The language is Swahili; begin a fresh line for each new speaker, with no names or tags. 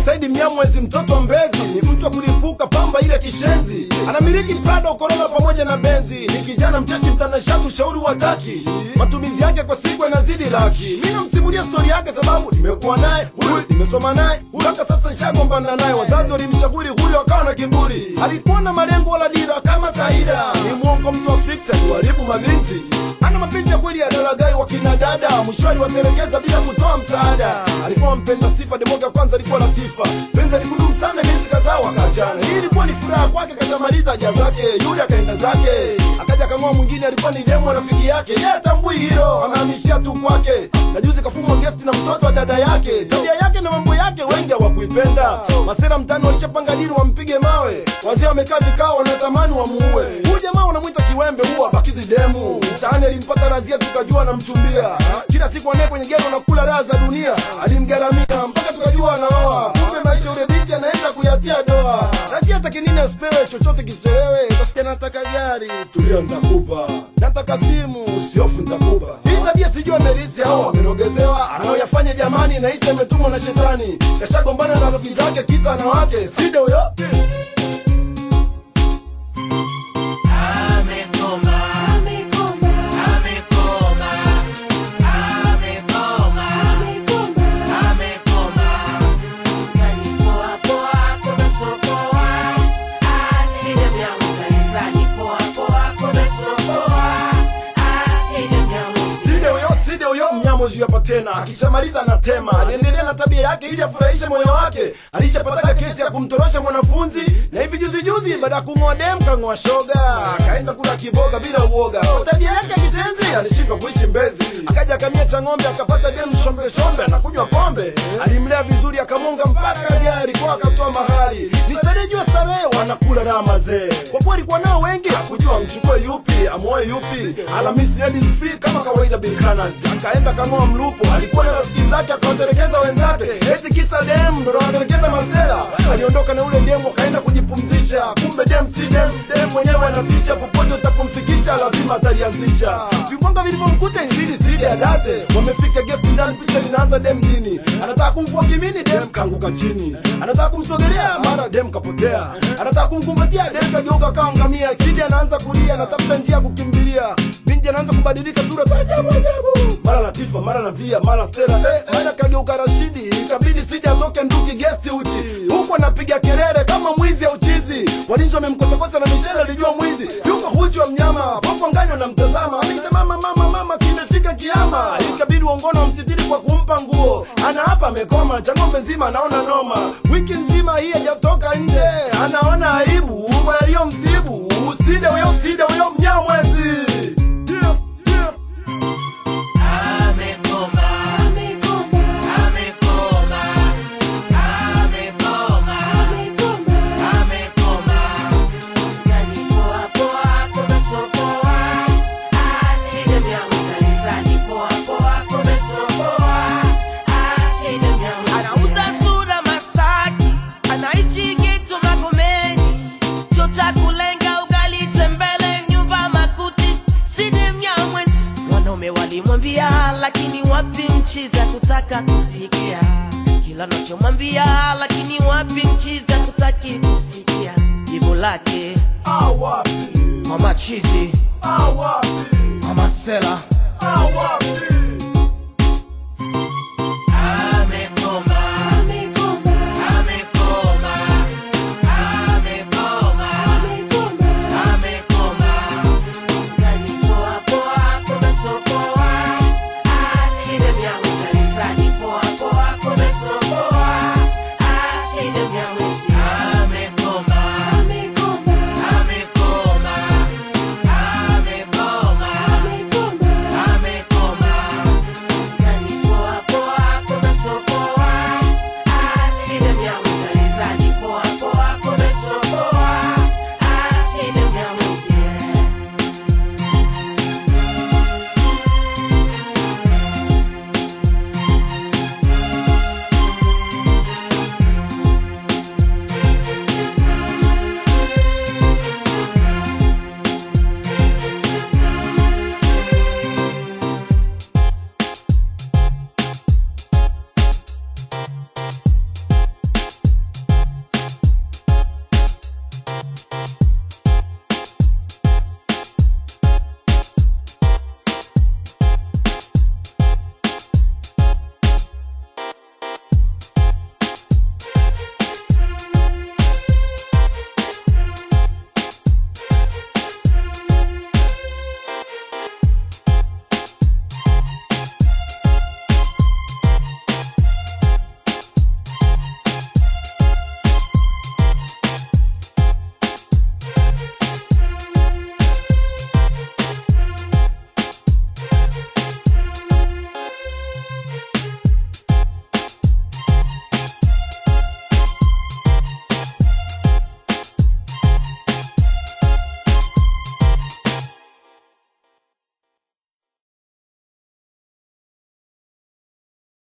Saidi Mnyamwezi, mtoto wa Mbezi, ni mtu wa kulipuka pamba ile kishenzi, anamiliki Prado, Corona pamoja na Benzi. Ni kijana mcheshi, mtanashati, ushauri wa taki, matumizi yake kwa siku yanazidi laki. Mi namsimulia stori yake sababu nimekuwa naye huyu, nimesoma naye mpaka sasa nishagombana naye. Wazazi walimshauri huyo, akawa na kiburi, alikuwa na malengo wala dira kama Taira. Ni mwongo, mtu wa fiksi, aliwaribu mabinti ana mapenzi ya kweli ya dalagai wa kina dada, mwishwani watelekeza bila kutoa msaada. Alikuwa mpenda sifa, demoga kwanza alikuwa latifa, penzi alikudumu sana miezi kadhaa wakaachana. Hii ilikuwa ni furaha kwake, kashamaliza haja zake, yule akaenda zake, akaja kang'oa mwingine, alikuwa ni demo rafiki yake, yeye atambui hilo, anahamishia tu kwake. Na juzi kafumwa gesti na mtoto wa dada yake, tabia yake na mambo yake wengi hawakuipenda. Masera mtani walishapanga dili wampige mawe, wazee wamekaa vikao, wanatamani wamuue huyu jamaa, wanamwita kiwembe, huwa bakizi demu mtaani alimpata razia tukajua anamchumbia kila siku anaye kwenye gero nakula raha za dunia alimgaramia mpaka tukajua anaoa kumbe maisha ule binti anaenda kuyatia doa razia take nini asipewe chochote kichelewe kasikia nataka gari tulia ntakupa nataka simu usiofu ntakupa hii tabia sijui amerisi au amerogezewa anaoyafanya jamani nahisi ametumwa na shetani kashagombana na rafiki zake kisa na wake side huyo Side huyo side huyo mnyamozi hapa tena, akishamaliza anatema. Aliendelea na tabia yake ili afurahishe moyo wake. Alishapata kesi ya kumtorosha mwanafunzi, na hivi juzi juzi, baada ya kung'oa dem kang'oa shoga, akaenda kula kiboga bila uoga. Kwa tabia yake ya kisenzi alishindwa kuishi Mbezi, akaja akamia cha ng'ombe, akapata dem shombe shombe, anakunywa pombe. Alimlea vizuri, akamunga mpaka gari kwa akatoa mahari. Ni starehe juu ya starehe, wanakula raha mazee. Kwa kuwa alikuwa nao wengi, hakujua amchukue yupi amoe yupi. Alhamisi ladies free kama kawaida Bilkanas, akaenda kang'oa mlupo. Alikuwa na rafiki zake, akawatelekeza wenzake, eti kisa dem ndo anatelekeza masela. Aliondoka na ule demu, akaenda kujipumzisha, kumbe dem si dem, dem mwenyewe anatisha. Popote utapomfikisha lazima atalianzisha. Vimbwanga vilivyomkuta inzidi sidi adate, wamefika guest ndani, picha linaanza dem dini, anataka kumvua kimini, dem kaanguka chini, anataka kumsogelea, mara dem kapotea, anataka kumkumbatia, dem kageuka kawa ngamia. Sidi anaanza kulia, anatafuta njia ya kukimbilia, binti anaanza kubadilika sura za ajabu ajabu, mara Latifa, mara Razia, mara Stella, eh, mara kageuka Rashidi. Ikabidi Sidi atoke nduki guest uchi, huku anapiga kelele kama mwizi au chizi. Walinzi wamemkosakosa na mishale alijua mwizi yuko huchu wa mnyama, popo ngani wanamtazama, ameita mama mama mama, kimefika kiama. Ikabidi uongono wamsitiri kwa kumpa nguo, ana hapa amekoma, cha ng'ombe nzima anaona noma, wiki nzima hii hajatoka nje, anaona aibu kwa yaliyo msibu. Uside huyo, uside huyo Mnyamwezi. Yeah, yeah.
Anauza sura Masaki, anaishi Geto Magomeni, cho cha kulenga ugali tembele, nyumba makuti, Sidi Mnyamwezi. Wanaume walimwambia, lakini wapi nchi za kutaka kusikia kila nachomwambia, lakini wapi nchi za kutaki kusikia jibu lake.
Awapi,
Mama chizi,
awapi,
mama sela,
awapi.